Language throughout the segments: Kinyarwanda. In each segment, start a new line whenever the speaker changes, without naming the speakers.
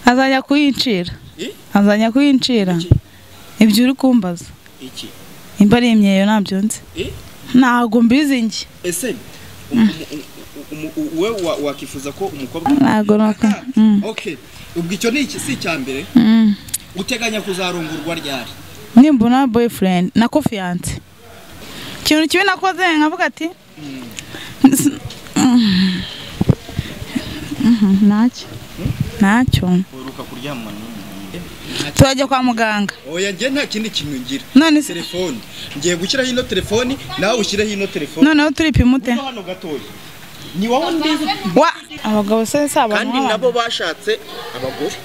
azajya kuyincira azajya kuyincira ibyo uri kumbaza
iki
imba ari imyeyo ntabyo nzi
Eh?
ntabwo mbizi njye
ese um- um- um- um- we wa- wakifuza ko umukobwa
Ntabwo nako-
Ah,
mm.
okay ubwo icyo ni iki si icya mbere
Mm.
uteganya kuzarongurwa ryari
nimbona boyfriend na kofiyanse ikintu kibi nakoze nkavuga ati S- Mm. Mhm, ntacyo ntacyo
uheruka kuryamana n'umuntu
turajya kwa muganga
oya njye nta kindi kintu ngira
none se
telefoni ngiye gushyiraho ino telefoni nawe ushyireho ino telefoni
noneho turipima ute
no hano gatoya ni wowe ndizi
wa abagabo se si abantu
kandi
b'abantu.
nabo bashatse abagore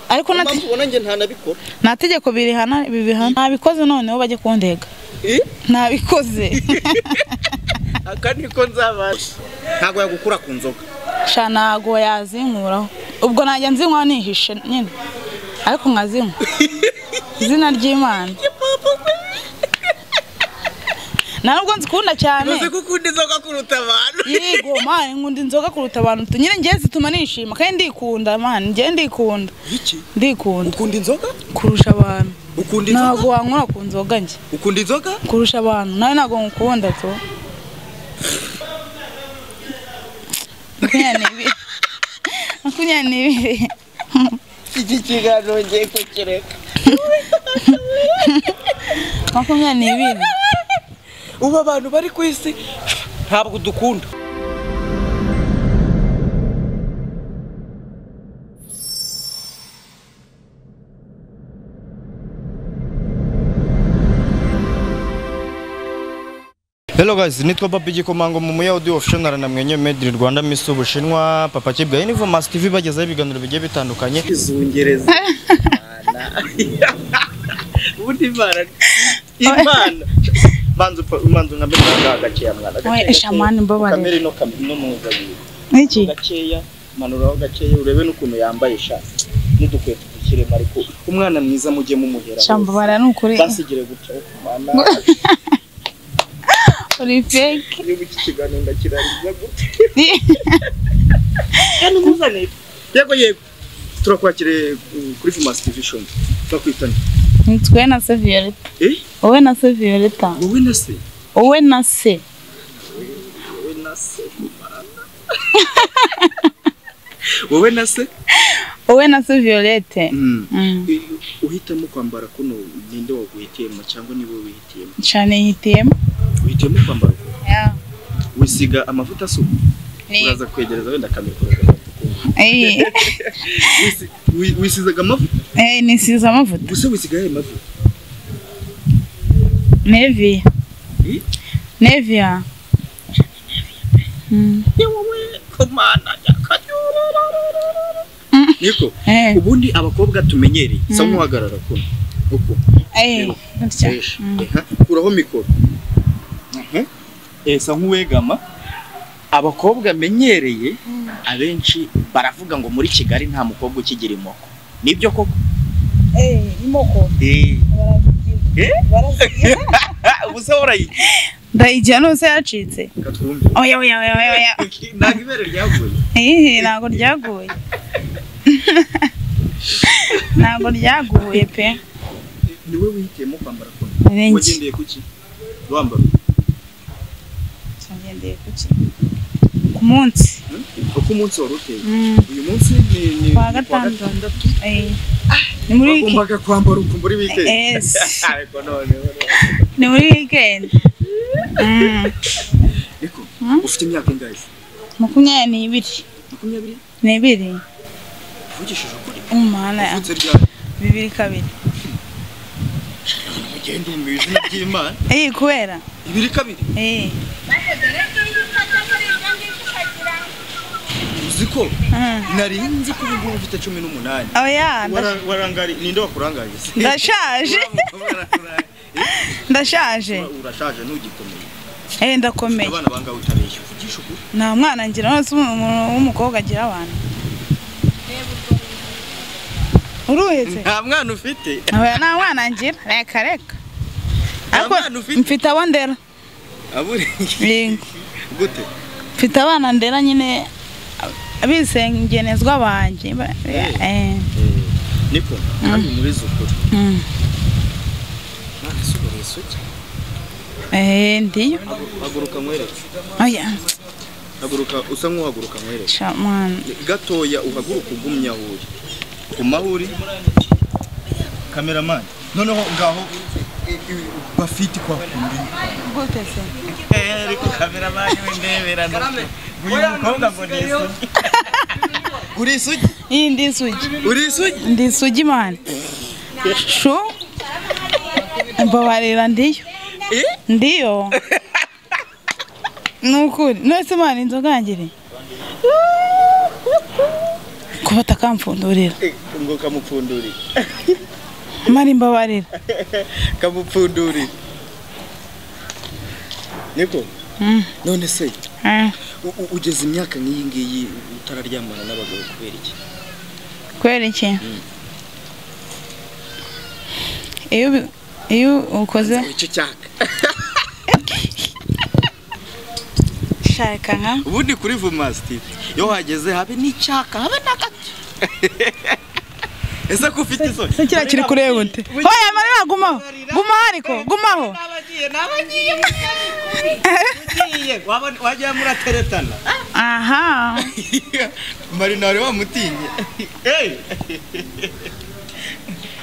ariko nta
mpamvu ubona njye ntanabikora
nta tegeko birihana bibihana ntabikoze noneho bajye kundega
Eh?
ntabikoze
kandi niko nzabasha ntabwo yagukura ku nzoga
sha ntabwo yazinkuraho ubwo najya nzinywa nihishe nyine ariko nkazinywa izina ry'imana nta nubwo nzikunda cyane
ko ukunda inzoga kuruta abantu
yego mani nkunda inzoga kuruta abantu tu- nyine njye zituma nishima kandi ndikunda mani njye ndikunda
iki
ndikunda
ukunda inzoga
kurusha abantu
ukunda inzoga
ntabwo wankura ku nzoga njye
ukunda inzoga
kurusha abantu nawe ntabwo nkukunda tu makumyabiri n'ibiri makumyabiri n'ibiri
iki kiganiro ngiye kukireka
makumyabiri n'ibiri
ubu abantu bari ku isi ntabwo dukunda
Hello guys, nitwa Papi Gikomango mu Muya Audio Official na mwenye Made in Rwanda Miss Ubushinwa, Papa Kibwa Info Mass TV bagezaho ibiganiro bigiye bitandukanye.
izungereza ubundi imana imana manzu manzu nka mbere gakeya mwana
We, shamani mbabarira.
kamere no kamere no muza
n'iki
gakeya manuraho gakeya urebe n'ukuntu yambaye shati n'udukweto dukirema ariko umwana mwiza mujye mumuhera
shamba bara ni ukuri
basigire gutya wo kumana
uri fake
iyo iki kiganiro ndakirangiza gutya kandi umuzanire yego yego turakwakiriye uh, kuri Fumas TV show turakwitana
nitwe na se violeta
eh
wowe na se violeta
wowe na se
wowe na se
wowe na se kumarana wowe na se
wowe na se violete
Mm.
Mm.
uhitamo kwambara kuno ninde waguhitiyemo cyangwa niwe wihitiyemo
cyane yitiyemo
uhitiyemo kwambara kuno
Yeah.
wisiga amavuta asuka
Ni-
uraza kwegereza wenda akamikora
Eh,
wisizaga amavuta
eh, nisize amavuta
gusa wisiga yayo mavuta
nevia
Eh?
nevia Mm.
ni wowe komana nyakanyurara niko
Eh.
ubundi abakobwa tumenyereye sa nk'uhagarara kuno uko
Eh, gutya.
kuraho mikoro esa nk'uwegama abakobwa menyereye abenshi baravuga ngo muri kigali nta mukobwa ukigira imoko nibyo koko
Eh, imoko
Eh?
barazigira.
ubusa warayigira
ndayigira nose yacitse oya oya oya oya oya
ntabwo ibere ryavuye
Ihihi, ntabwo ryaguye ntabwo ryaguye pe
niwe wihitiyemo kwambara kono
Abenshi.
wagendeye kuki wambara
tugendeye ku ki ku munsi
Hmm? uko umunsi wari uteye
Mm,
uyu munsi ni ni
Kwa
ni
gatandatu. eh. ni muri wike-
bagombaga kwambara uku muri wikendi
Yes.
ariko noneho
ni muri weekend Mm,
ariko
Hmm?
ufite imyaka ingahe se?
makumyabiri n'ibiri
makumyabiri
n'ibiri
uvugishije ukuri
umuhanda
uvutse ryari
bibiri kabiri
ugenda mu izina ry'imana
eh kubera
ibiri kabiri
eh
uzi ko
mm.
nari nzi ko ubu ngubu ufite cumi n'umunani
oya nda-
Wara- warangari ninde wakurangariye se?
ndashaje
Warangari-
ndashaje
Eh, urashaje ntugikomeye
eh ndakomeye
abana bangahe utabeshya uvugisha ukuri
nta mwana ngira wese umuntu w'umukobwa agira abana uruhetse
nta mwana ufite
oya nta mwana ngira reka reka
Nta
ariko
mwana ufite.
mfite abo ndera
abure
Yego.
gute
mfite abana ndera nyine abisengenezwa banjye Ba- eh,
niko kandi muri zukuri
Mm.
none se ubona isugi
Eh, ndiyo.
haguruka nkwereke
Oya,
haguruka usa nk'uhaguruka nkwereke
cha mwana.
gatoya uhaguruka ugumye aho uri ku maho uri
kameramani
noneho ngaho i- i- bafite kwa kundi
Gute se?
ariko kameramani w'indeberano uyu mukobwa ngo ni isugi
uri isugi
Iyi ndi isugi.
uri isugi
Ndi isugi mwana. Sho? Mbabarira ndiyo. Ndiyo. Nukuri. Nose mwana inzoga yangire. Kuba atakampfundurira.
Eh, ngo kamupfundurire
Mari mbabarira.
kamupfundurire niko
Mm.
none se
Ah,
u- u- ugeze imyaka nk'iyi ngiyi utararyamana n'abagabo kubera iki
Kubera iki? Iyo ubi- iyo ukoze
icyo cyaka
shaka nka
ubundi kuri vumasiti iyo wageze habe n'icyaka habe n'agati ese ko ufite isoni
se kiriya kiri kureba uti hoya marira gumaho gumaho ariko gumaho
wajya murateretana
aha
marinari wamutinye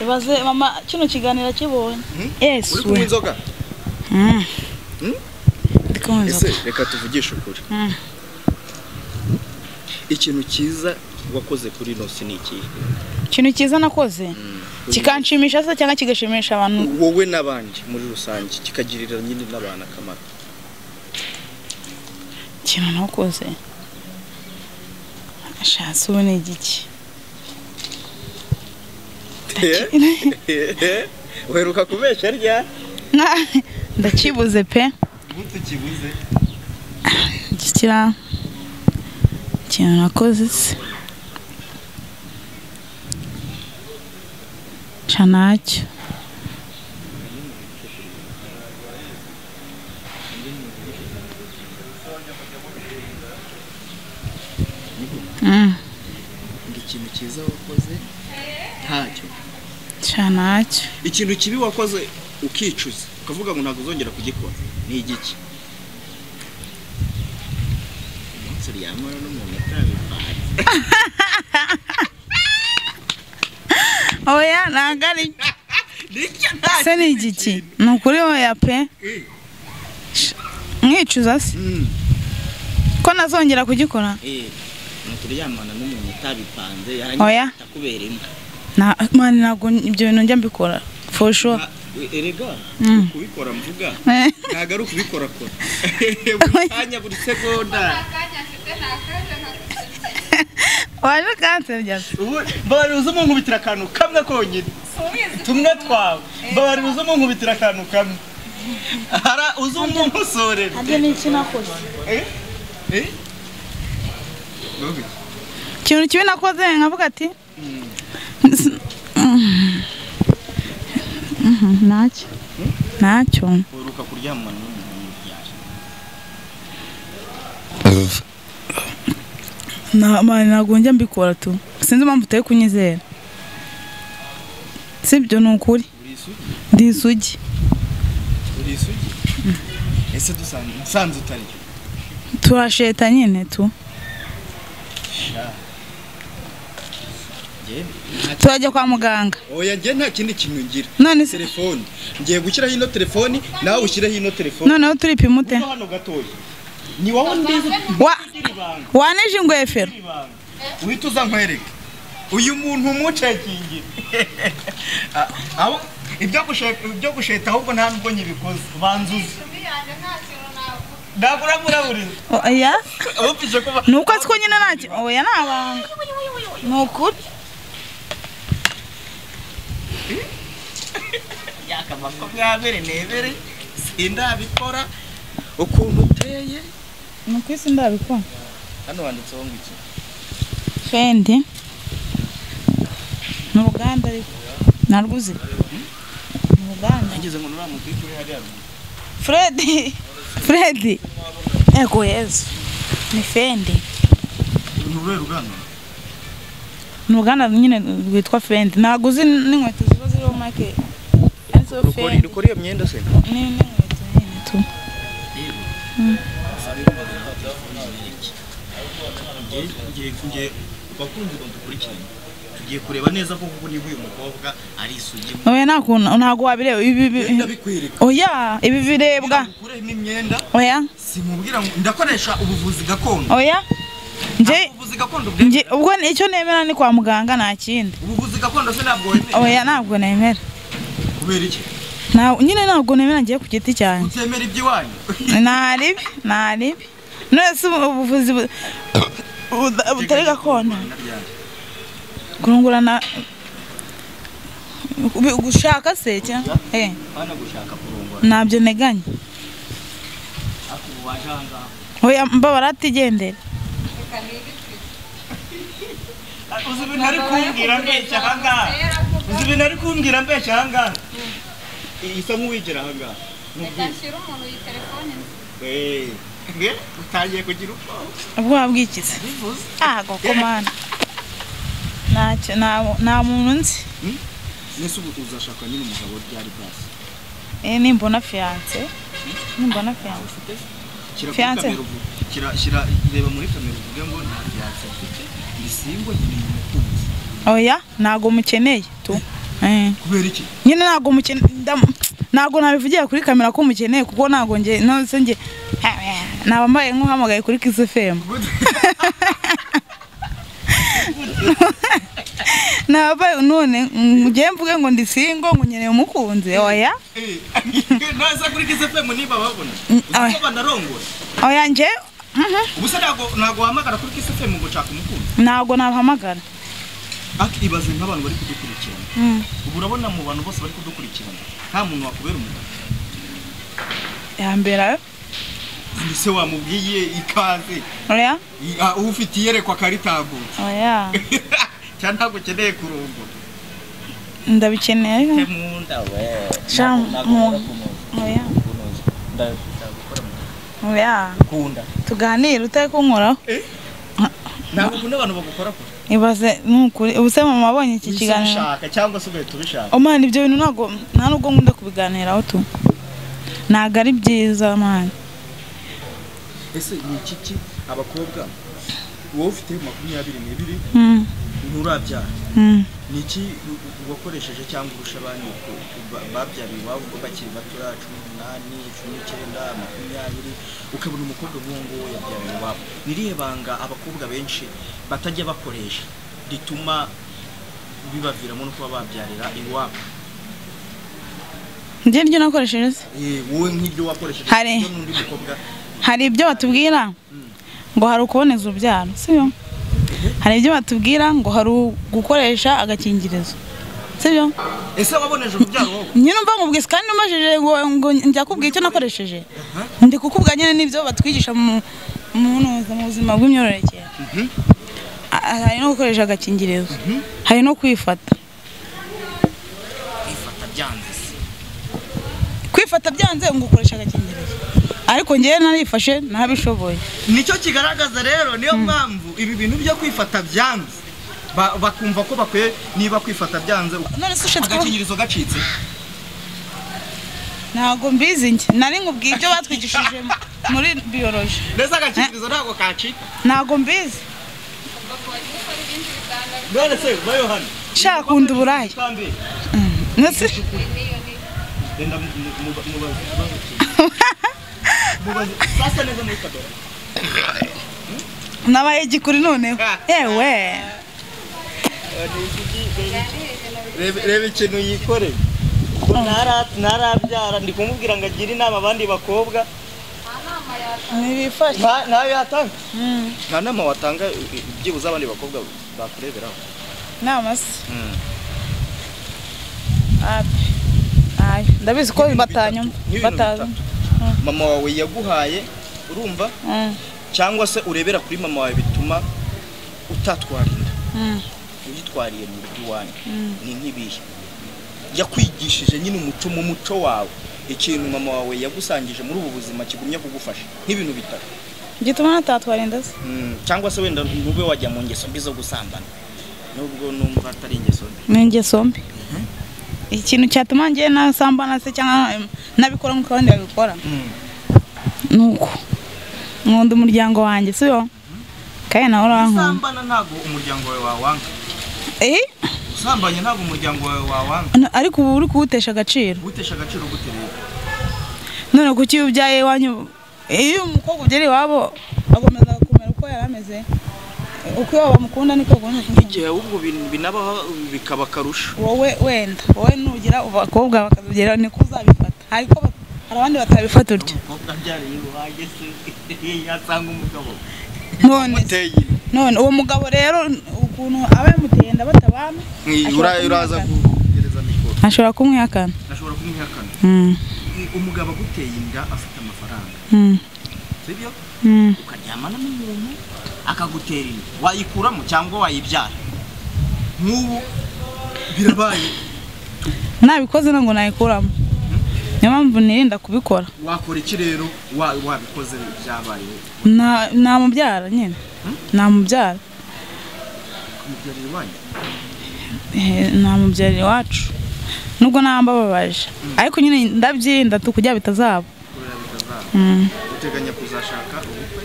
ibaze mama kino kiganiro kibonye
uri
yesu
kunywa inzoga
ndikumva
ese reka tuvugishe ukuri
Mm.
ikintu cyiza wakoze kuri nosi ni ikihe
ikintu cyiza nakoze kikanshimisha se cyangwa kigashimisha abantu
wowe n'abandi muri rusange kikagirira nyine n'abantu akamaro
ikintu nakoze ashatse ubu ni igiki
weruka kubeshya rya
Na- ndakibuze pe
tukibuze
gikira ikintu nakoze se ca nacyo Mm,
ngo ikintu cyiza wakoze ntacyo
ca nacyo
ikintu kibi wakoze ukicuza ukavuga ngo ntabwo uzongera kugikora ni igiki umunsi uryamana n'umuntu atabipanze
oya ntabwo ari se ni igiki ni ukuri oya pe mwicuza se ko nazongera kugikora
umuntu uryamana n'umuntu utabipanze
Oya.
yarangiza akuberemo
Na- mani ntabwo ibyo bintu njya mbikora for sure
erega
Mm.
kubikora mvuga
Eh.
ntabwo ari ukubikorakora buri kanya buri segonda
waje kansebya se
mbabarira uze munkubitira akantu kamwe konyine tumwe twawe mbabarira uze munkubitira akantu kamwe hara uze umunkosorera
harya ni iki nakoze ikintu kibi nakoze nkavuga ati Mhm, ntacyo ntacyo
uheruka kuryamana n'umuntu yaje
Na- mani ntabwo njya mbikora tu sinzi impamvu utari kunyizera si ibyo ni ukuri
uri
ndi
isugi
isugi
uri isugi ese dusanzwe nsanze utari
turasheta nyine tu
Njye
turajya kwa muganga
oya njye nta kindi kintu ngira
none se
telefoni ngiye gushyiraho ino telefoni nawe ushyireho ino telefoni
noneho turipima ute
hano gatoya ni wowe ndizi
Wa- waneje ingwefero
uhita uza nkwereke uyu muntu umucekingira Ah, abo- ibyo gusheta ibyo gusheta ahubwo nta nubwo nyibikoze banzuze ntabwo uramuraburiza
oya
abapfishe kuba
nuko siko nyine ntacyo oya ni abanga ni ukuri
makumyabiri n'ibiri sindabikora ukuntu uteye
ni ukuri si ndabikora
hano wanditseho ngo iki
fendi ni uruganda ariko narwuzi ni uruganda
ngeze ngo nuramubwike uri hariya ruguru.
fredi fredi ego yezu ni fendi
ni urwego rugana
ni uruganda nyine rwitwa fendi ntabwo uzi n'inkweto ziba ziriho make arizo
rukora
fendi
rukora iyo myenda se
ni n'inkweto nyine tu
bakunzi badukurikiranye tugiye kureba neza ko koko niba uyu mukobwa ari isugi
oya nta kuntu ntabwo wabireba ibi
Imyenda
ibi-
bikwereka
oya ibi birebwa
ukuremo imyenda
oya
simubwira ngo ndakoresha ubuvuzi gakondo
oya njye
ubuvuzi gakondo bwe-
njye ubwo ni- icyo nemera ni kwa muganga nta kindi
ubuvuzi gakondo se ntabwo wemera
oya ntabwo nemera
kubera iki
Nta- nyine ntabwo nemera ngiye ku giti cyanjye
utemera iby'iwanyu
nta ribi nta ribi none se ubu- ubuvuzi bu- bu- butari gakondo kurungurana ubi- gushaka se cyangwa eh,
bana gushaka kurongora
ntabyo nteganya
ariko ubu waje aha ngaha
oya mbabara atigendera
uzi ibintu ari kumbwira mbeshya aha ngaha uzi ibintu ari kumbwira mbeshya aha ngaha isa nk'uwigira aha ngaha
Gashyira umuntu iyi telefone nzi.
Eh, nge utangiye kugira ubwoba
ubwo wabwikiza
bivuze
ago komana ntacyo nta- nta muntu nzi
nese ubu uzashaka nyine umugabo ryari basi
Eh, nimbona fiyanse nimbona fiyanse
Shyira kuri
Fiance.
kamera uvuge. Shyira- shyira reba muri kamera uvuge ngo nta fiyanse mfite ibisimbo nyine umukunzi
oya ntago mukeneye tu Eh.
kubera iki
nyine ntago mukeneye ndam- ntago nabivugira kuri kamera ko mukeneye kuko ntago nge nonse nge naba mbaye nk'uhamagaye kuri Kiss FM naba mbaye none ngiye mvuge ngo ndi single ngo nkeneye umukunzi oya
ntaza kuri kize femu niba babona
Mm,
uzi ko
oya.
banarongora
oya nge mhm,
ubu se ntago ntago wahamagara kuri kize femu ngo nshaka umukunzi
ntago nabahamagara
ariko ibaze nk'abantu bari kudukurikirana
Mm,
ubu urabona mu bantu bose bari kudukurikirana nta muntu wakubera umugabo
yambera
ndetse wamubwiye ikaze
oya
I- ah, uba ufite iyerekwa akaritago
oya
cyangwa ntabwo ukeneye kurongora
ndabikeneye
Temunda we.
Sham-
Nagomba
mu-
kunoza,
oya
kunoza. Ndagukora mu-
oya
Kunda.
tuganire utari kunkoraho
ntabwo ukunda abantu bagukora kure
ibaze nukuri ubuse mama abonye iki
Wese
kiganiro
ubishaka cyangwa se ugahita ubishaka
omani ibyo bintu ntabwo nta nubwo nkunda kubiganiraho tu ntabwo ari byiza mani
ese ni iki ki abakobwa wowe ufite makumyabiri n'ibiri
Mm,
nturabyara
mm.
ni iki u- u- wakoresheje cyangwa urusha abandi ku- ku- ba- babyariye iwabo ubwo bakiri batoya cumi n'umunani cumi n'icyenda makumyabiri ukabona umukobwa nk'uwo nguwo yabyariye iwabo ni irihe banga abakobwa benshi batajya bakoresha rituma bibaviramo no kuba babyarira iwabo
njye ryo nakoresheje se
Eh, wowe nk'ibyo wakoresheje
Hari.
ibyo n'undi mukobwa
hari ibyo batubwira ngo hari ukuboneza urubyaro sibyo hari ibyo batubwira ngo hari gukoresha agakingirizo sibyo
ese waboneje urubyaro wowe
nyine umva nkubwise kandi umajije ngo ngo njya kubwira icyo nakoresheje ndi kukubwira nyine n'ibyo batwigisha mu mu ntuza mu buzima bw'imyororokere A- hari no gukoresha agakingirizo hari no kwifata
ifata byanze se
kwifata byanze ngo ukoresha agakingirizo ariko ngewe narifashe ntabishoboye
nicyo kigaragaza rero niyo mpamvu ibi bintu byo kwifata byanze ba- bakumva ko bakwiye niba kwifata byanze
none se ushatse kuba-
agakingirizo gacitse
ntabwo mbizi njye nari nkubwiye ibyo batwigishije mu- muri biyoroji
ndetse agakingirizo ntabwo kacika
ntabwo mbizi
none se bayo hano
nshaka kunda uburaya
kandi
Nese
renda mu- mu- mu- mubaze ikibazo cyiza mubaze sasa neza muri kadora
nabaye igikuri noneho yewe
Reba- reba ikintu yikoreye Ko ntara- ntarabyara ndi kumubwira ngo agire inama abandi bakobwa
ntibifashe
nta- ntayo yatanga nta nama watanga i- i- byibuze abandi bakobwa bakureberaho
inama se Abe. Aye. ndabizi ko batanyuma
N'ibintu
batazi
mama wawe yaguhaye urumva
Mm,
cyangwa se urebera kuri mama wawe bituma utatwara inda
mm,
uyitwariye mu rugo iwanyu
Mm.
ni nk'ibihe yakwigishije nyine umuco mu muco wawe ikintu mama wawe yagusangije muri ubu buzima kigumya kugufasha nk'ibintu bitatu
gituma natatwarinda se
Mm, cyangwa se wenda ntube wajya mu ngeso mbi zo gusambana nubwo numva atari ingeso mbi
ni ingeso mbi ikintu cyatuma ngewe nasambana se cyangwa em, nabikora nk'uko abandi babikora ni uko nkunda umuryango wanjye si yo kandi nawe urankunda
usambana ntabwo umuryango wawe wawanga
Eh,
usambanye ntabwo umuryango wawe wawanga
n- ariko ubu uri kuwutesha agaciro
gutesha agaciro gute rero
none kuki iyo ubyaye iwanyu iyo umukobwa ubyara iwabo agomeza kumera uko yari ameze uko iwabo bamukunda niko agomba kumukunda
igihe ahubwo bin- binabaho bikaba akarusho
wowe wenda wowe nugira abakobwa bakabyera niko uzabifata ariko ba- hari abandi batabifata utyo
umukobwa abyariye iwanjye se yasanga umugabo
none se- none uwo mugabo rero ukuntu aba yamuteye inda batabana ashobora
uraza
kumwihakana.
gereza mikoro
ashobora kumwihakana
ashobora kumwihakana
Mm,
I- umugabo aguteye inda afite amafaranga
mm,
sibyo
mm.
ukaryamana n'umuntu akagutera inda wayikuramo cyangwa wayibyara nk'ubu birabaye
nabikoze ntabwo nayikuramo niyo mpamvu nirinda kubikora
wakora iki rero wa- wabikoze byabaye
Na- namubyara nyine namubyara
kumubyarira iwanyu
Eh, namubyarira iwacu nubwo naba mbababaje ariko nyine ndabyirinda tu kugira bitazaba
kurera bitazaba
Mm.
uteganya kuzashaka ubukwe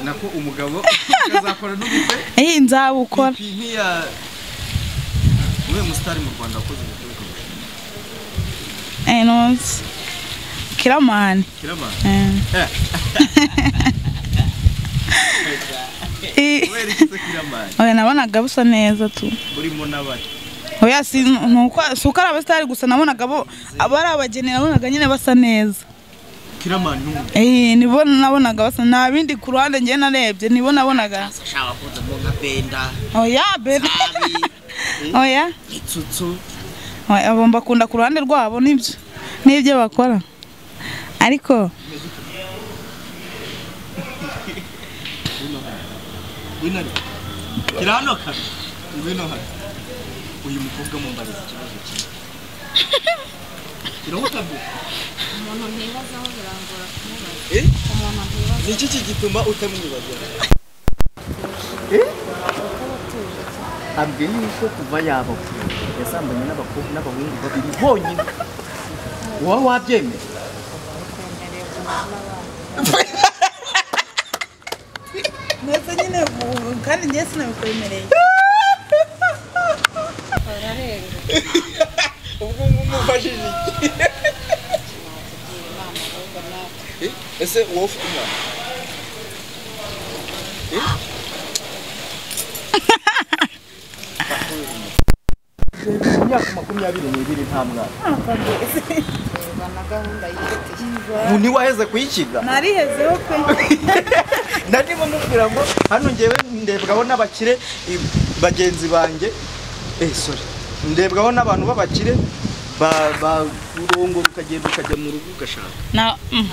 nako umugabo akazakora n'ubukwe
Eh, nzabukora
Ipi nk'iya niwe musitari mu rwanda wakoze ubukwe bukagusha
Eh, nonse kiramani
kiramana
Eh. Eh,
kubera iki se kiramana
oya, nabonaga busa neza tu
burimo n'abari
oya si ni uko si uko ari abasitari gusa nabonaga bo aba ari abageni nabonaga nyine basa neza
kiramana ni umuntu
Eh, nibo nabonaga basa nta bindi ku ruhande njye narebye nibo nabonaga
ashaka wakozemo nka benda
oya bebe oya
itsutsu
Oya, abo mbakunda ku ruhande rwabo nibyo n'ibyo bakora ariko
ngwino hano gira hano kare ngwino hano uyu mukobwa mumbariza ikibazo kimwe kirawukabye
umuntu ntibazaho birangora kumubaza
Eh?
umuntu ntibaza
ni iki kigituma utamwibagirana
abwiye yuko kuva yabakuru yasambanye n'abakobwa n'abahungu babiri bonyine wowe wabyemera
ndetse nyine ubu- kandi njye sinabikwemereye
bararengwa
ubwo ngumufashije iki
tugira inama ahubwo natwe
ese wowe ufite umwana
imyaka makumyabiri n'ibiri nta mwana
tureba na gahunda yihitiye
ubu ntiwaheze kuyikiga
narihezeho pe
narimo mubwira ngo hano ngewe ndebwaho n'abakire i- bagenzi banjye eh sorry ndebwaho n'abantu b'abakire ba- ba- urongora ukagenda ukajya mu rugo ugashaka
na mm,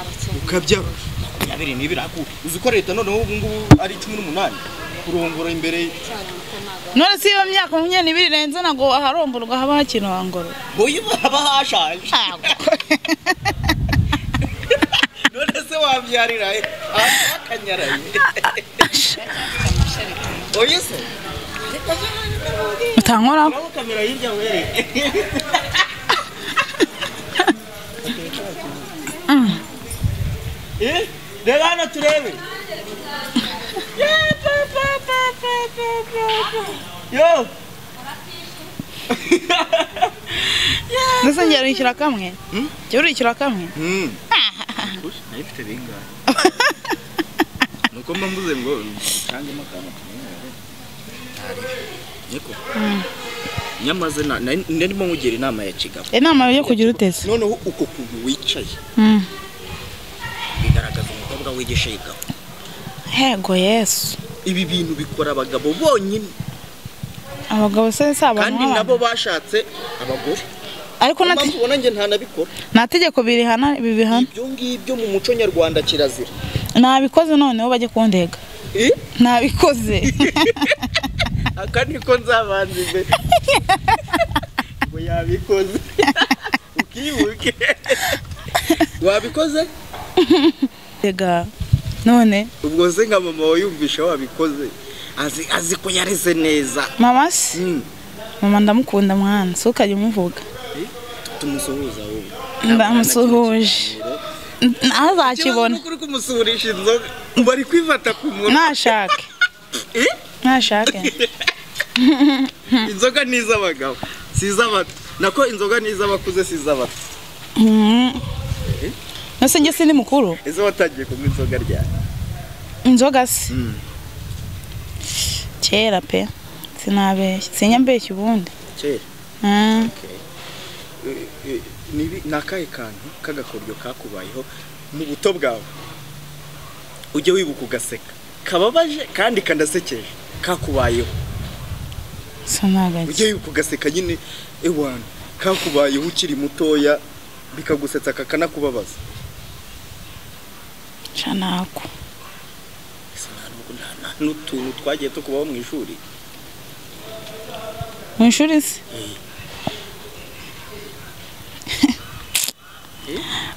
ukabya makumyabiri n'ibiri ariko uzi ko leta noneho ubu ngubu ari cumi n'umunani kurongora imbere
cyane kuko nta gahunda
none si iyo myaka makumyabiri birenze ntabwo aharomborwa haba hakinwangoro
boye haba hashaje none se wabyarira he? ahantu hakanyaraye oye se
utankoraho
nawe kamera hirya wereke Eh, reba hano turebe yo
ndetse njye wishyura kamwe jya urishyura kamwe
nayifite bingahe nuko mba mvuze ngo nsangemo akantu kamwenyere niko
nyamaze na- nari narimo nkugira inama ya kigabo
inama yo kugira utese
noneho uko kuntu wicaye
Mm.
bigaragaza umukobwa wigisha kigabo
hego yesu
ibi bintu bikora abagabo bonyine
abagabo se si abantu
kandi nabo bashatse abagore
ariko nta
mpamvu ubona njye ntanabikora
nta tegeko birihana bibihana
ibyo ngibyo mu muco nyarwanda kirazira
nabikoze noneho bajye kundega
Eh?
nabikoze
aka niko nzabanza imbere ngo yabikoze ukibuke wabikoze
tega none
ubwo se nka mama wayumvisha wabikoze
azi azi ko yareze neza
mama se mama ndamukunda mwana si ukajya umuvuga
tumusuhuza wowe
ndamusuhuje naho azakibona
uri kumusuhurisha inzoga bari kwifata ku munwa
nashake nashake
inzoga ni iz'abagabo si iz'abato nako inzoga ni iz'abakuze si iz'abato
nose njye sindi mukuru
ese watangiye kunywa inzoga ryari
inzoga se kera pe sinabeshya sinyambeshya ubundi
kera
Mm.
Eh, eh, nibi- ni akahe kantu k'agakoryo kakubayeho mu buto bwawe ujye wibuka ugaseka kababaje kandi kanasekeje kakubayeho
sinagake
ujye wibuka ugaseka nyine ewana kakubayeho ukiri mutoya bikagusetsa kakanakubabaza
canako
Ese nta n'ubwo- nta- nta n'utuntu twagiye tukubaho mu ishuri
mu ishuri se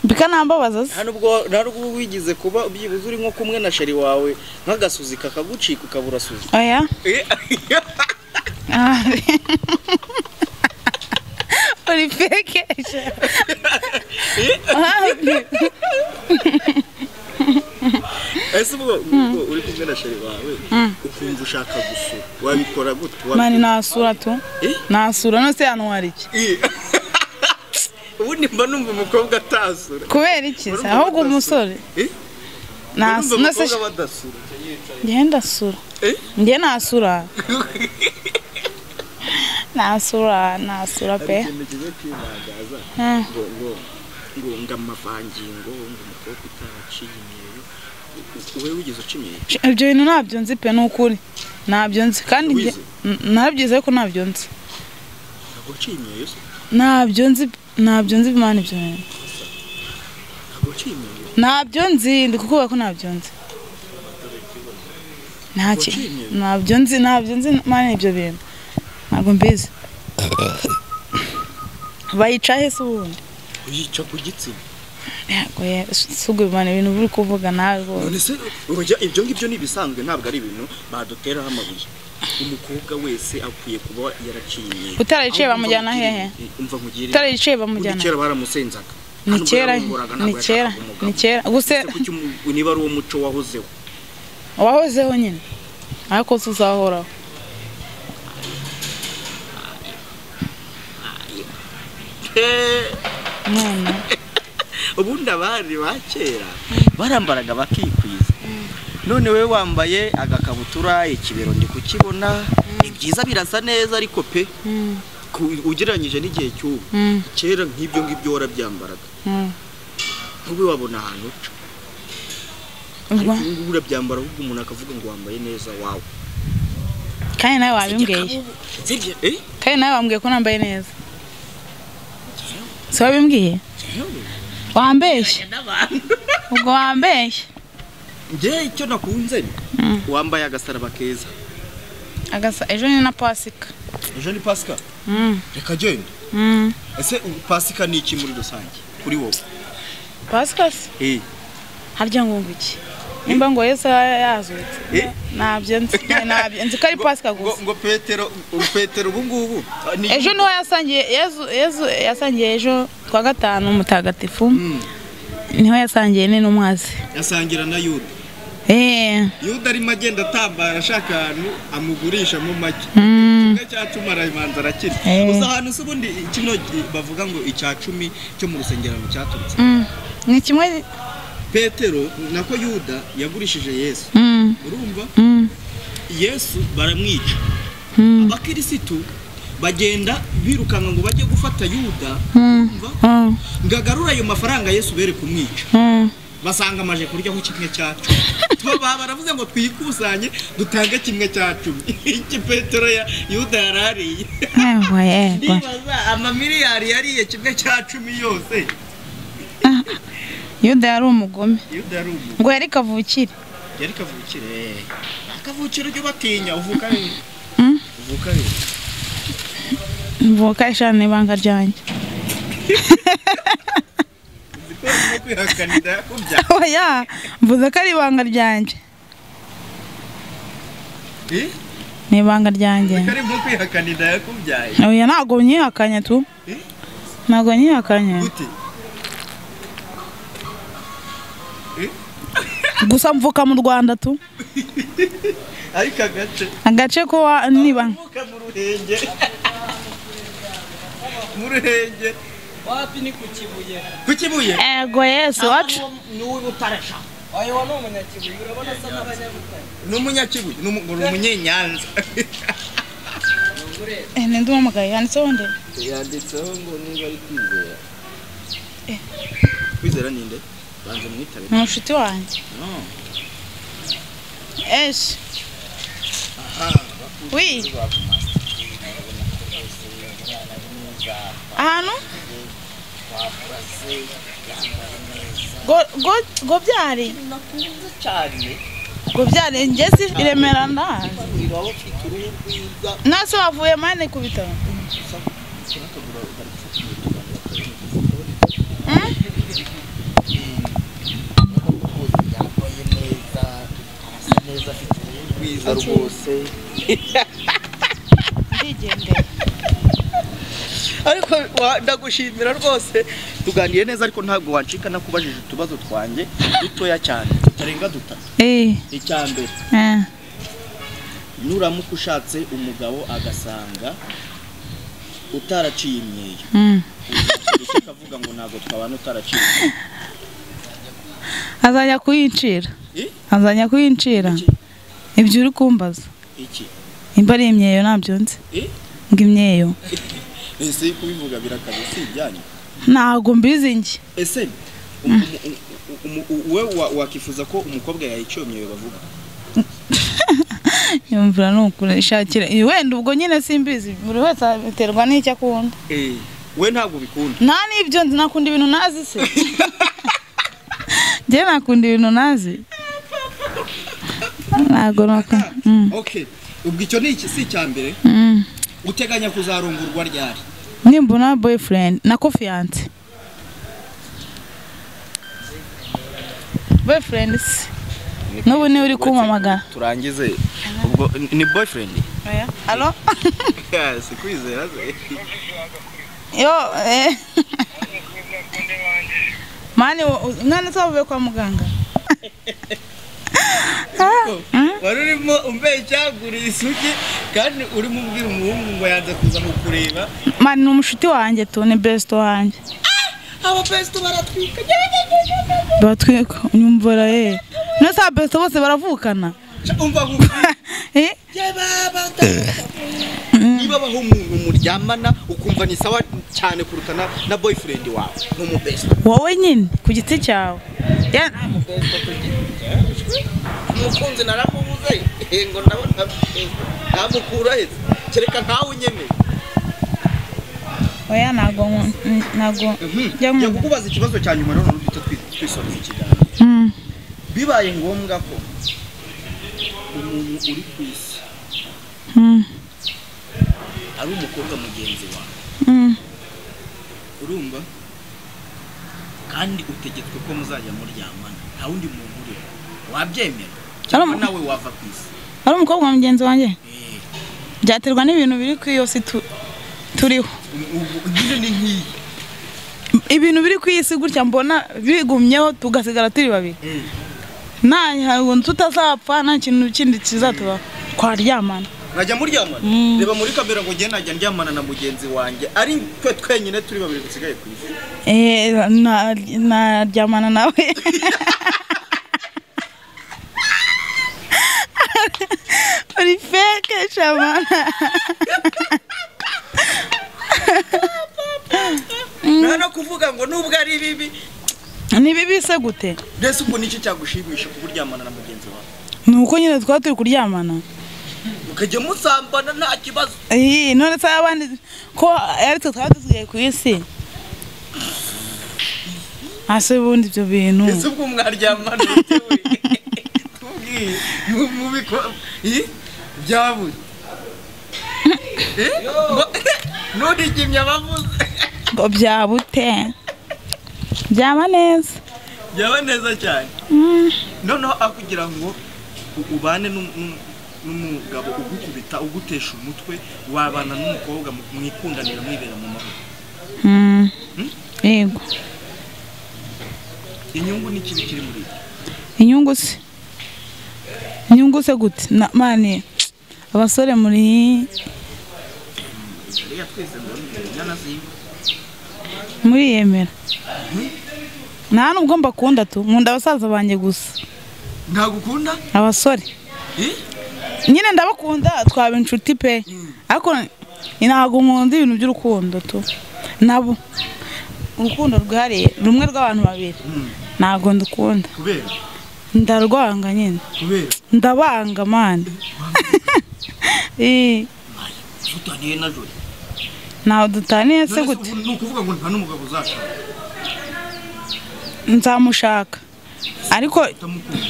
bika nambabaza se
nta n'ubwo nta n'ubwo wigize kuba byibuze uri nko kumwe na sheri wawe nk'agasuzi kakagucika ukaba urasuza
oya Ah. uri fekesha
ese ubwo ubwo uri kumwe na sheri wawe ukumva ushaka gusura wabikora gute
mani
Wabi-
nasura tu
Eh?
nasura nose hano hari iki
Eh. ubundi mba numva umukobwa atasura
kubera iki se
Urumva
ahubwo
badasura.
umusore
Eh?
nasu-
Urumva
nose
umukobwa badasura
njyewe ndasura
Eh?
njyewe nasura nasura nasura
hari
pe
ikintu kiza kwirangaza
Eh.
ngo ngo ngo ngo amavangingo ngo umukobwa utaraciye imyeyo wowe wigeze uca imyeyo
ibyo bintu ntabyo nzi pe ni ukuri ntabyo nzi kandi njye-
Wize?
N- narabyize ariko ntabyo nzi
ntabwo waciye imyeyo se
ntabyo nzi ntabyo nzi imana ibyo bintu
ntabwo waciye imyeyo
ntabyo nzi ndi kukuvuga ko ntabyo nzi ntaki
Waciye?
ntabyo nzi ntabyo nzi imana ibyo bintu ntabwo mbizi bayica he se ubundi
uyica ku gitsina
yego ye si ubwo imana ibintu biri kuvuga nawe rwose
none se urujya ibyo ngibyo ni ibisanzwe ntabwo ari ibintu baduteraho amabuye umukobwa wese akwiye kuba yaraciye imyeyo
utarayiciye
Aho umva
bamujyana
nkugire-
hehe
umva nkugire inama.
utarayiciye
Ubundi
bamujyana
kera baramusenzaga
ni
Nubwo
kera
yaramwumvuraga,
ni
ntabwo
kera
yashakaga umugabo.
ni kera gusa
Ese kuki umu- niba ari uwo muco wahozeho
wahozeho nyine ariko se uzahoraho none
ubundi abari ba kera barambaraga bakikwiza none we wambaye agakabutura ikibero ndi kukibona ni byiza birasa neza ariko pe
Mm,
ku- ugereranyije n'igihe cy'ubu
mm,
kera nk'ibyo ngibyo warabyambaraga
mm.
nk'ubu wabona ahantu uca
ubwo
ariko ubu ngubu urabyambara ahubwo umuntu akavuga ngo wambaye neza wawe
kandi nawe wabimbwiye
Sibyo, eh?
kandi nawe wambwiye ko nambaye neza si wabimbwiye wambeshye ubwo wambeshye
njye icyo nakunze ni wambaye agasaraba keza
agasa ejo ni na pasika
ejo ni pasika
Mm,
reka genda
mm.
ese ubu pasika ni iki muri rusange kuri wowe
pasika se
Eh.
harya ngo iki nimba ngo yesu yaba yazutse
Eh?
ntabyo nzi ntabyo nzi ko ari pasika gusa
ngo ngo petero u- petero ubu ngubu ah, ni-
ejo niho yasangiye yezu yezu yasangiye ejo kwa gatanu mutagatifu niho yasangiye ni n'umwazi
yasangira na yuda
eee
yuda arimo agenda atambara ashaka ahantu amugurishamo make kimwe cya cumi arabanza arakira
Eh.
gusa ahantu se ubundi kino gi- bavuga ngo icya cumi cyo mu rusengerano cyaturutse
ni kimwe
petero nako yuda yagurishije yesu
Mm,
urumva
mm,
yesu baramwica
Mm.
abakirisitu bagenda birukanka ngo bajye gufata yuda
Mm.
urumva?
mm,
ngo agarure ayo mafaranga yesu bere kumwica
mm.
basanga amaje kuryaho kimwe cya cumi Tuba- ba- baravuze ngo twikusanye dutange kimwe cya cumi iki petero ya yuda yarariye
yego yego
nibaza amamiliyari yariye kimwe cya cumi yose
yuda yari umugome
yuda yari umuntu
ngo yari kavukire
yari kavukire akavukire ujye ubatinya uvuka rero
Mm.
uvuka rero
mvuka eshanu ibanga ryanjye
zikora no kwihakanira yakubyaye
oya mvuze ko ari ibanga ryanjye
Eh?
ni ibanga ryanjye
Kari mu kwihakana inda yakubyaye.
oya ntabwo nyihakanye tu
Eh?
ntabwo nyihakanye
Gute?
gusa mvuka mu rwanda tu
Ariko agace.
agace ko wa- niba
Uvuka mu ruhenge. mu ruhenge.
wapi ni ku kibuye
Ku kibuye?
ego yesu wacu
ni uw'ubutarasha ayo ni umunyakibuye urabona asa n'abanyabutare
Ni umunyakibuye. Ni umu- ni umunyenyanza.
Eh, ni ndi umugayo yanditseho nde
Yanditseho ngo niba ari kwizera. Kwizera ni nde? Banza mwitabe.
ni umushuti wanjye
No.
eshi wi ahantu Go- go- gobyari
nakunze cyane
gobyari ngeze i remera ndahazi
urira aho ufite uruhu rwiza
nase wavuye mane ku bitaro
rwose yambaye neza arasa neza afite uruhu rwiza rwose
ndigendera
ariko wa- ndagushimira rwose tuganiriye neza ariko ntabwo wancika nakubajije utubazo twanjye dutoya cyane tutarenga dutatu
Eh,
icya mbere
eh,
nuramuka ushatse umugabo agasanga utaraciye imyeyo
mm.
ndetse akavuga ngo ntabwo twabana utaraciye imyeyo
azajya kuyincira
Eh?
azajya kuyincira
Iki?
ibyo uri kumbaza
iki
imba ari imyeyo ntabyo nzi
Eh?
ngo imyeyo
ese kubivuga birakaze si ibyanyu
ntabwo mbizi njye
ese umu- umu- umu- umu- we wa- wakifuza ko umukobwa yayicyomyeyo bavuga
yumvira ni ukurishakira Eh, wenda ubwo nyine simbizi buri wese aterwa n'icyo akunda
Eh, we ntabwo bikunda
nta n'ibyo nzi nakunda ibintu nazi se njye nakunda ibintu nazi ntabwo nakunda Mm,
okay ubwo icyo ni iki si icya mbere
mm.
uteganya kuzarongurwa ryari
nimbona boyfriend na confiance boyfriend si n'ubu niwe uri kumpamagara
turangize ubwo ni boyfriend
alo
si kwizera se
yo eh. mani wo- u- mwana tubavuye kwa muganga
wari urimo umbeshaguriye isugi kandi urimo ubwira umuhungu ngo yanze kuza kukureba
mani ni umushuti wanjye tu ni best wanjye
abapesito baratwika
batwika unyumvira ye none sa best bose baravukana
umva ngo-
Eh,
niba abaho umuntu muryamana ukumva ni sawa cyane kuruta na, na boyfriend wawe n'umubest
wowe nyine ku giti cyawe Ya-
umukunzi naramubuze Eh, ngo ndabona eh, namukura heza kereka ntawe unyemeye
oya ntabwo nku- mm, ntabwo njya
ngiye
nkunda.
kukubaza ikibazo cya nyuma noneho duhita twi- twisoreza ikiganiro
Mm.
bibaye ngombwa ko umuntu uri ku isi
Mm.
ari umukobwa mugenzi wawe
Mm.
urumva kandi utegetswe ko muzajya muryamana nta wundi muntu uriho wabyemera cyangwa
Ari-
nawe wava ku isi
ari umukobwa mugenzi wanjye
Eh,
byaterwa n'ibintu biri ku iyo si tu- turiho
ubu- nyine ni nk'iyi
ibintu biri ku isi gutya mbona bigumyeho tugasigara turi babiri
Mm.
nta ntabwo tutazapfa nta kintu kindi kizatubaho twaryamana
najya muryamana reba muri kamera ngo njye najya ndyamana na mugenzi wanjye ari twe twenyine turi babiri dusigaye ku isi
Eh, na- naryamana nawe uri feke shamana
nta no kuvuga ngo nubwo ari bibi
ni bibi se gute
mbese ubwo nicyo cyagushimisha kuburyamana na mugenzi wawe
ni uko nyine twaba turi kuryamana
mukajya musambana nta kibazo
Ih, none se abandi ko aritwe twaba dusigaye ku isi hasi ubundi ibyo bintu
mbese ubwo mwaryamana bitewe tubwiye mubiko byabuze Eh? Ngo- nurigimye abavuze
ngo byabute byaba neza
byaba neza cyane noneho akugira ngo u- ubane n'um- n'um- n'umugabo ugukubita ugutesha umutwe wabana n'umukobwa mu- mwikundanira mwibera mu mahoro
Mm. yego
inyungu ni ikibi kiri muri ibyo
inyungu se inyungu se gute na mani abasore muri
reka twese ndabona inyana z'iwe
muri yemera nta nubwo mbakunda tu nkunda abasaza banjye gusa
ntabwo ukunda
abasore
Eh?
nyine ndabakunda twaba inshuti pe ariko ntabwo nkunda ibintu by'urukundo tu nabo urukundo rwihariye rumwe rw'abantu babiri ntabwo ndukunda
kubera
ndarwanga nyine
kubera
ndabanga mani
zutaniye na jori
ntawe dutaniye se
None se
gute
ubu ni ukuvuga ngo nta n'umugabo uzashaka
nzamushaka ariko
utamukunda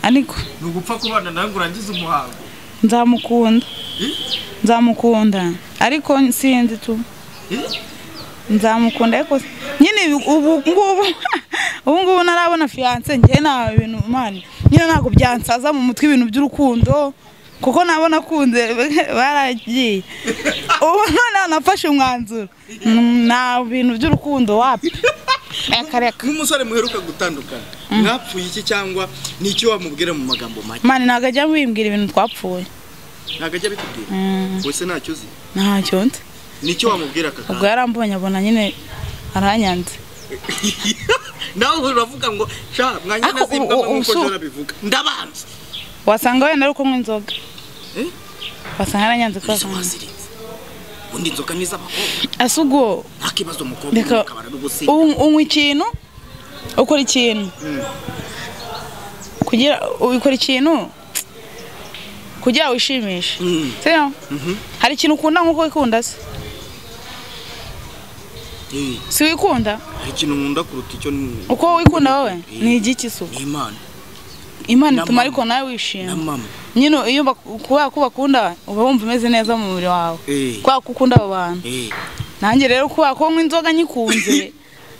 ariko
ni ugupfa kubana nawe ngo urangize umuhango
nzamukunda
Eh?
nzamukunda ariko sinzi tu
Eh?
nzamukunda ariko s- nyine ubu- ubu ngubu ubu ngubu narabona fiyanse njye nta bintu mani nyine ntabwo byansaza mu mutwe ibintu by'urukundo kuko nabona akunze baragiye ubu noneho nafashe umwanzuro Mm, nta bintu by'urukundo wapi reka reka
nk'umusore muheruka gutandukana mwapfuye iki cyangwa ni icyo wamubwira mu magambo make
mani ntabwo ajya wimbwira ibintu twapfuye
ntabwo ajya abikubwira
Mm,
wese ntacyo uzi
ntacyo nzi
ni icyo wamubwira aka
ubwo
kanya
yarambonye abona nyine aranyanze
nawe uravuga ngo sha mwanya
Ariko
nazibwa
ubu- ubu
nk'uko
si-
jora abivuga ndabanza
wasanga wenda ari kunywa inzoga
Eh?
wasanga aranyanze ko
izo wazirinze ubundi inzoga ni iz'abakobwa
asa ubwo
nta kibazo umukobwa
Reka-
ukabara n'ubusinzi
unywa unywa ikintu ukora ikintu kugira ukora ikintu kugira wishimishe
Mm.
sino hari ikintu ukunda nk'uko wikunda se
Eh,
si wikunda
hari ikintu nkunda kuruta icyo ni
uko wikunda wowe ni igiki se
ni imana
imana
Na
ituma
mama.
ariko nawe
na
wishima
mama
nyine iyo bak- kubera ko bakunda uba wumva umeze neza mu mubiri wawe
Eh.
kubera ko ukunda abo bantu
Eh,
nanjye rero kubera ko nk'inzoga nyikunze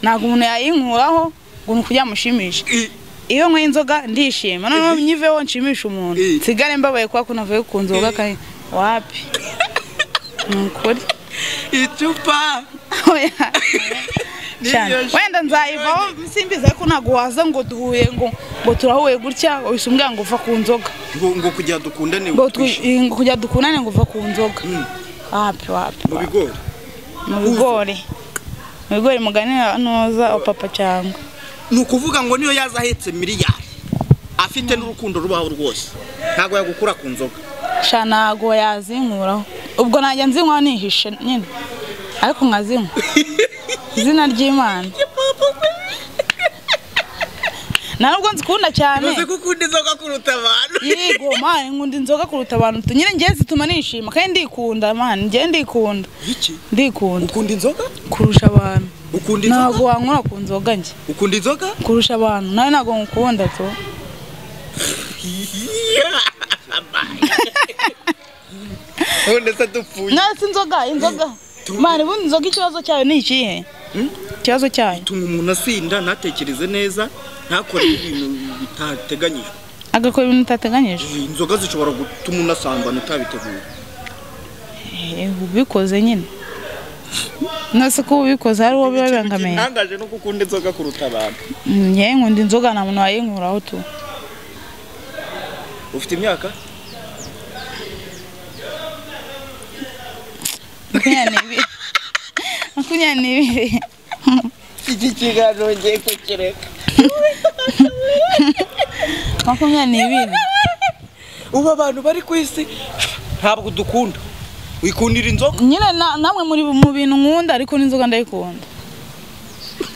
ntabwo umuntu yayinkuraho ngo ni ukugira amushimishe
Eh.
iyo nkweye inzoga ndishima noneho nyiveho nshimisha umuntu
Eh.
nsigare mbabaye kubera ko navuye ku nzoga kandi wapi ni ukuri
icupa
Oya. Cyane. wenda nzayivaho simbiza ariko ntabwo waza ngo duhuye ngo ngo turahuye gutya wahise umbwira ngo uva ku nzoga
ngo ngo kugira dukundane
ngo twi-
twishime.
ngo kujya dukundane ngo uva ku nzoga wapi wapi
mu bigori
mu bigori mu bigori mugani ntuza papa cyangwa
ni ukuvuga ngo niyo yaza ahetse miliyari afite n'urukundo rubaho rwose ntabwo yagukura ku nzoga
sha ntago yazinkuraho ubwo najya nzinywa nihishe nyine ariko nkazinywa izina ry'imana nta nubwo nzikunda cyane
gukunda inzoga kuruta abantu
yego mani nkunda inzoga kuruta abantu tu nyine njye zituma nishima kandi ndikunda mani njye ndikunda
iki
ndikunda
ukunda inzoga
kurusha abantu
ukunda inzoga
ntabwo wankura ku nzoga njye
ukunda inzoga
kurusha abantu nawe ntabwo nkukunda tu
none se dupfuye
nawe si inzoga inzoga mani ubundi inzoga ikibazo cyayo ni ikihe ikibazo cyayo
tuma umuntu asinda ntatekereze neza ntakore ibintu bitateganyijwe
agakora ibintu utateganyije
inzoga zishobora gutuma unasambana utabiteguye
Eh, ubikoze nyine nose ko ubikoze hari uwo biba bibangamiye
ntangaje no gukunda inzoga kuruta abantu
njye nkunda inzoga nta muntu wayinkuraho tu
ufite imyaka
makumyabiri n'ibiri makumyabiri n'ibiri
iki kiganiro ngiye kukireka
makumyabiri n'ibiri
ubu abantu bari ku isi ntabwo dukunda wikundira inzoga
nyine na- namwe muri mu bintu nkunda ariko n'inzoga ndayikunda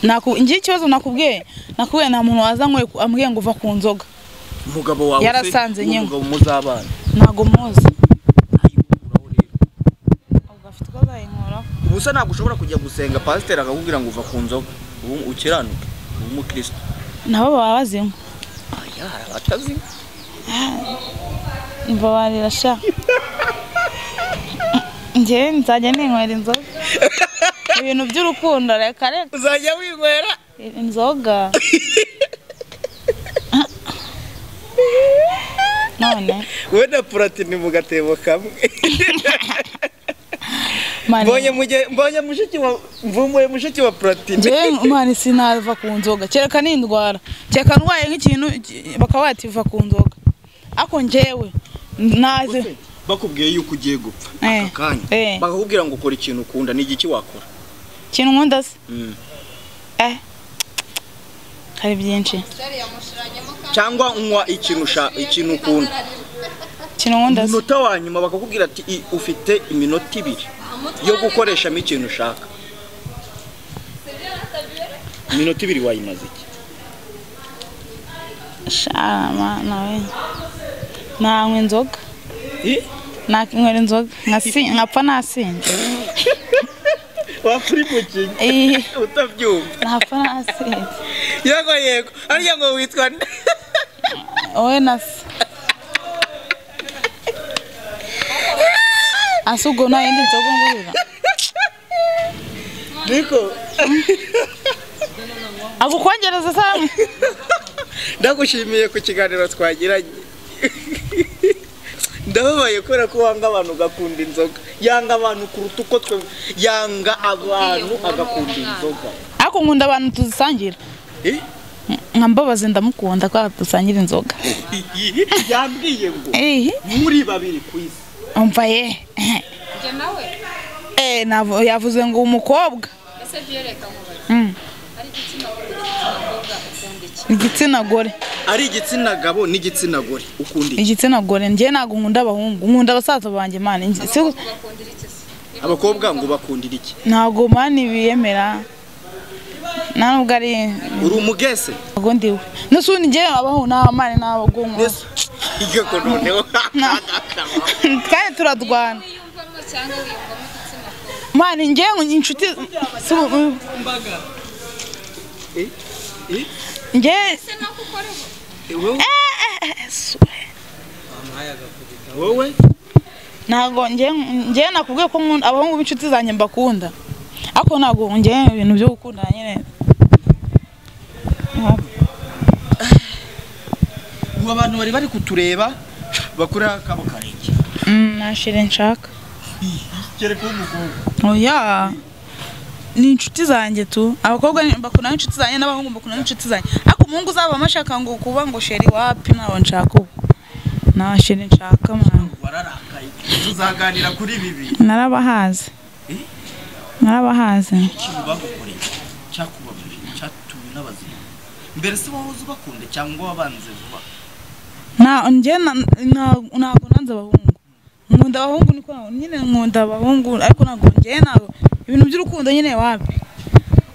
Naku- njye ikibazo nakubwiye nakubwiye nta muntu waza ngo ambwiye ngo uva ku nzoga
umugabo wawe
Yarasanze nyine.
umugabo muzabana
ntago muzi ubwo afite uko azayinkuraho
ubusa ntabwo ushobora kujya gusenga pasiteri akakubwira ngo uva ku nzoga ubu ukiranuke ubu umukristo
nabo baba bazinywa
yara batazi
mbabarira sha njye nzajya ninywera inzoga ibintu by'urukundo reka reka
uzajya winywera
inzoga none
wowe na puratini mu gatebo kamwe mbonye mujye mbonye mushiki wa mvumbuye mushiki wa puratini
njyewe umwana sinava ku nzoga kereka nindwara kereka ndwaye nk'ikintu bakaba bativa ku nzoga ariko njyewe naze
bakubwiye yuko ugiye gupfa
Eh,
aka kanya
eh.
bakakubwira ngo ukora ikintu ukunda ni igiki wakora
ikintu nkunda se
Mm.
eh hari byinshi
cyangwa unywa ikintu usha- ikintu ukunda
ikintu nkunda se
umunota wa nyuma bakakubwira ati "I- ufite iminota ibiri yo gukoreshamo ikintu ushaka iminota ibiri wayimaze iki
shama nawe nanywa inzoga
Eh?
nakinywera inzoga nkasi- nkapfa nasinze
wapfura imukinya
Eh,
utabyumva
ntapfa nasinze
yego yego arya ngo witwa nde
wowe na se ase ubwo nta yindi nzoga ngurira
niko
agukongereza samwe
ndagushimiye ku kiganiro twagiranye ndababaye kubera ko wanga abantu ugakunda inzoga yanga abantu kuruta uko twe yanga abantu agakunda inzoga
ariko nkunda abantu tuzisangira
Eh?
nka mbabazi ndamukunda kubera dusangira inzoga
yambwiye ngo
ehe
muri babiri ku isi
umva ye
njye nawe
Eh, navo- yavuze ngo umukobwa
ese byereka nkubaze
Mm.
ari igitsina gore igitsina mboga ukunda iki
igitsina gore
ari igitsina gabo n'igitsina gore ukunda iki
igitsina gore njye ntabwo nkunda abahungu nkunda basaza banjye mani
bakundira iki se
abakobwa ngo bakundira iki
ntabwo mani biyemera nta nubwo ari
uri umugese
ntabwo ndiwe n'usundi njye abahu nta mani ntabwo bwonko
igako noneho
kandi turarwana
wiyumvamo cyangwa wiyumvamo igitsina gore
mani njye inshuti si ubu- njye
ese nako ukora ubu
wowe
ntabwo njye njye nakubwiye ko nkunda abahungu b'inshuti zanjye mbakunda ariko ntabwo njye ibintu byo gukunda nyine
ubu abantu bari bari kutureba bakuriho akabo karenge
Mm, nta shire nshaka
kereka umugongo
oya ni inshuti zanjye tu abakobwa ni- bakundana n'inshuti zanjye n'abahungu bakundana n'inshuti zanjye ariko umuhungu uzaba amashaka ngo kuba ngo sheri wapi ntawo nshaka ubu nta sheri nshaka mwana
wararakaye tuzaganira kuri bibiri
narabahaze narabahaze
ikintu bagukoreye cyakubabaje cyatumye unabazima mbere se wowe uzi ubakunda cyangwa wabanze vuba
nta njye na- na- ntabwo nanze abahungu nkunda abahungu niko naho- nyine nkunda abahungu ariko ntabwo njye ntabwo ibintu by'urukundo nyine wapi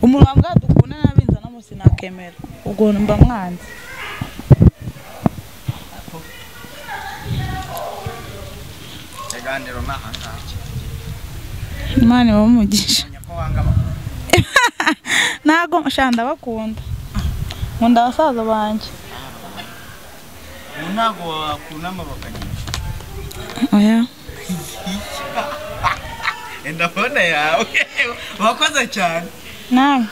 umuntu wambwa dukunda n'abinzanamo sinakemera ubwo mba mwanze
ikiganiro ni ahangaha
imana ibamugisha
menya ko wanga abakobwa
ntago sha ndabakunda nkunda abasaza banjye
ubu ntabwo wakunama bakagenda
oya
enda fone yawe wakoze cyane
nawe